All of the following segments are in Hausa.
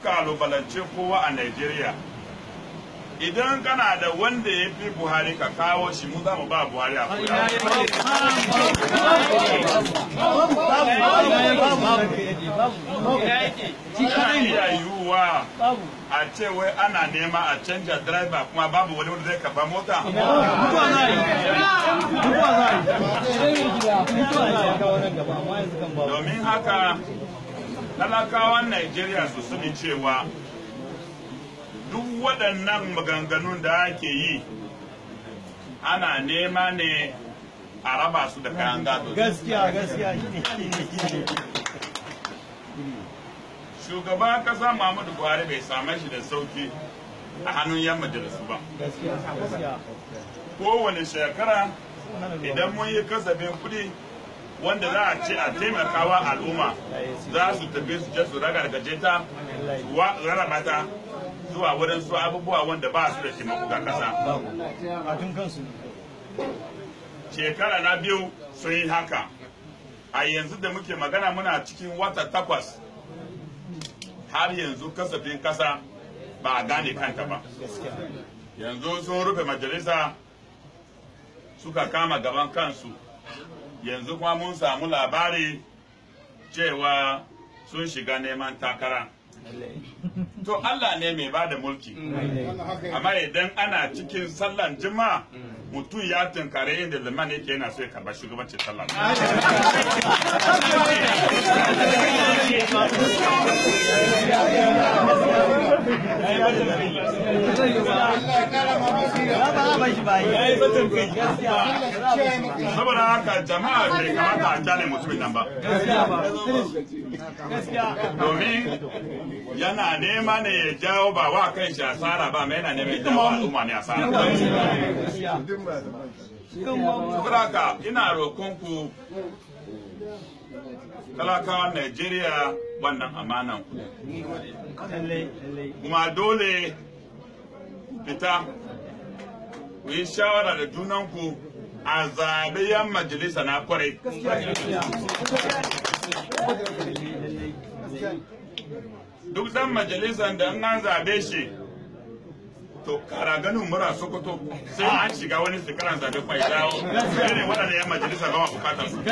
kalubalance kowa a Najeriya idan kana da wanda ya fi Buhari ka kawo shi mu za mu ba Buhari a kuya. Ana iya yiwuwa a ce wai ana nema a canja driver kuma babu wani wanda zai karba mota. Domin haka talakawan Najeriya su sani cewa duk waɗannan maganganun da ake yi ana nema ne a raba su da kayan gado. gaskiya gaskiya Shugaban kasa Muhammadu Buhari bai same shi da sauki a hannun yan majalisu ba. gaskiya gaskiya Kowane shekara idan mun yi kasafin kuɗi wanda za a ce a taimakawa al'umma za su tafi su je su ragargaje ta su wa- rarraba ta zuwa wurin su abubuwa wanda ba su da taimako ga kasa. a tun kansu shekara na biyu sun yi haka a yanzu da muke magana muna cikin wata takwas har yanzu kasafin kasa ba a gane kanta ba yanzu sun rufe majalisa suka kama gaban kansu yanzu kuma mun samu labari cewa sun shiga neman takara to Allah ne mai ba da mulki amma idan ana cikin sallan jima'a mutum ya tunkare inda liman yake yana so ya karba shugabancin sallah ba ba a bashi ba ya yi batun kai gaskiya saboda haka jama'a bai kamata a jane mutumin nan ba gaskiya ba gaskiya domin yana nema ne ya jawo ba wa kan shi asara ba mai yana nema ya jawo al'umma ne asara gaskiya saboda haka ina roƙonku talakawan Najeriya wannan amanan ku lallai lallai kuma dole fita ku yi shawara da junanku a zaɓe yan majalisa na kwarai duk dan majalisan da in an zaɓe shi to kara ganin mura sokoto sai an shiga wani sikaran zaɓe kwai dawo sai ne waɗanda yan majalisa ba ma bukatar su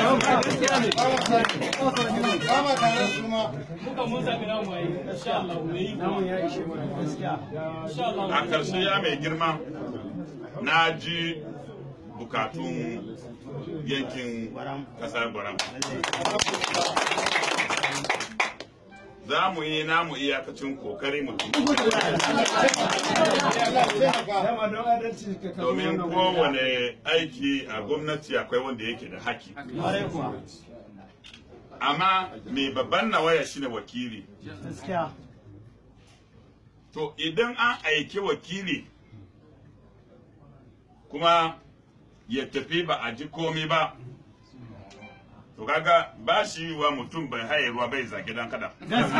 Muka mun zaɓi namu a yi, insha Allah, mu yi kuma. gaskiya Insha Allah, a ƙarshe ya mai girma na ji bukatun yankin ƙasar gwaram za mu yi namu iyakacin kokari mutum domin kowane aiki a gwamnati akwai wanda yake da haki ƙwarai kuwa amma mai babban nawaya shine wakili gaskiya to idan an aiki wakili kuma ya tafi ba a ji komi ba to kaga ba shi wa mutum bai haye ruwa bai zage dan kada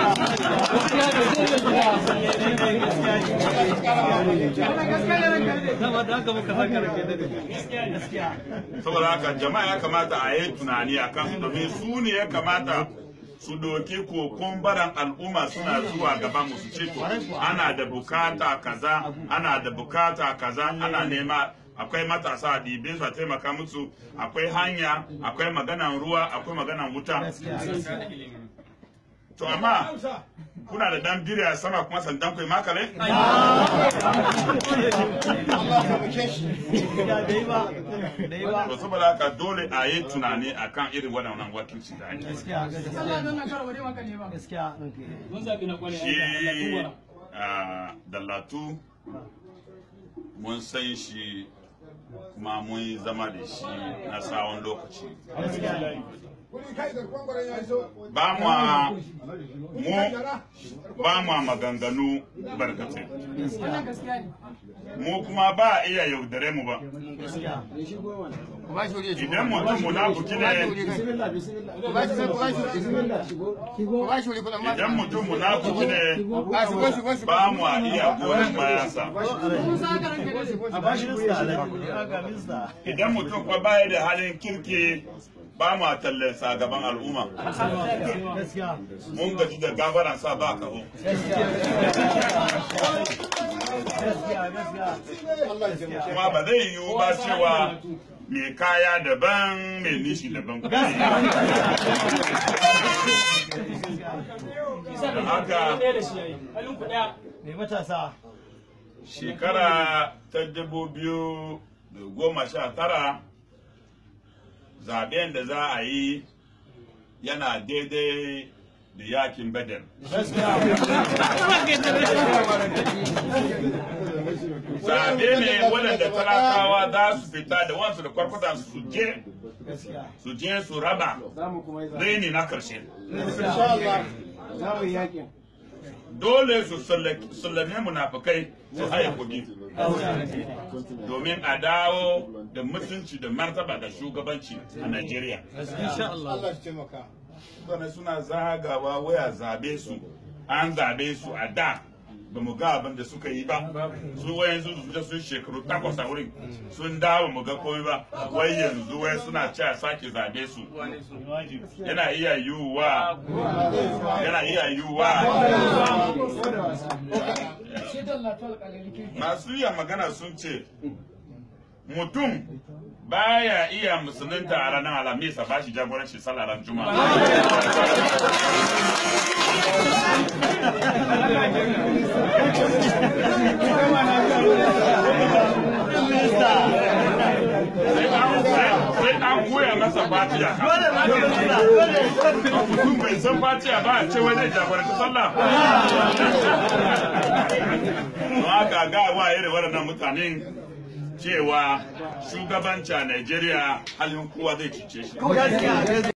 saboda haka muka saka rake da gaskiya saboda haka jama'a ya kamata a yi tunani a kansu domin su ne ya kamata su doki kokon baran al'umma suna zuwa gaban mu su ce to ana da bukata kaza ana da bukata kaza ana nema akwai matasa a ɗibe su a taimaka musu akwai hanya akwai maganan ruwa akwai maganan wuta to amma kuna da dan biri a sama kuma sandan kai makale da yi ba da yi ba to saboda haka dole a yi tunani akan irin waɗannan wakilci da ake gaskiya gaskiya gaskiya mun zaɓi na ƙwarai. shi a dallatu mun san shi kuma mun yi zama da shi na tsawon lokaci ba mu mu ba mu maganganu barkatai mu kuma ba a iya yaudare mu ba idan mutum munafuki ne idan mutum munafuki ne ba mu a iya goyon bayansa a bashi lista alaji a ga lista idan mutum kuma baya da halin kirki ba mu tallan sa gaban al'umma gaskiya mun gaji da gafaran sa ba kaho gaskiya gaskiya kuma ba zai yiwu ba cewa mai kaya daban mai nishi daban haka ɗaya da shi yayi halin ku ɗaya mai matasa shekara ta dubu biyu da goma sha tara zaben da za a yi yana daidai da yakin badar zabe ne waɗanda talakawa za su fita da wansu da kwarkwata su je gaskiya su je su raba raini na karshe dole su sallame munafukai su haya kudi domin a dawo da mutunci da martaba da shugabanci a Najeriya. insha Allah Mutane suna zagawa waya zabe su, an zabe su a da ba mu ga abin da suka yi ba su wayan su fita sun shekaru takwas a wurin sun dawo mu ga komai ba wai yanzu wai suna ci a sake zabe su yana iya yiwuwa yana iya yiwuwa masu iya magana sun ce mutum baya iya musulunta a ranar alamisa ba shi jagoranci salaran juma'a sai an koya masa fatiya mutum bai san fatiya ba a ce wai zai jagoranci sallah don haka ga wa irin waɗannan mutanen cewa shugabanci a Najeriya halin kowa zai cice shi.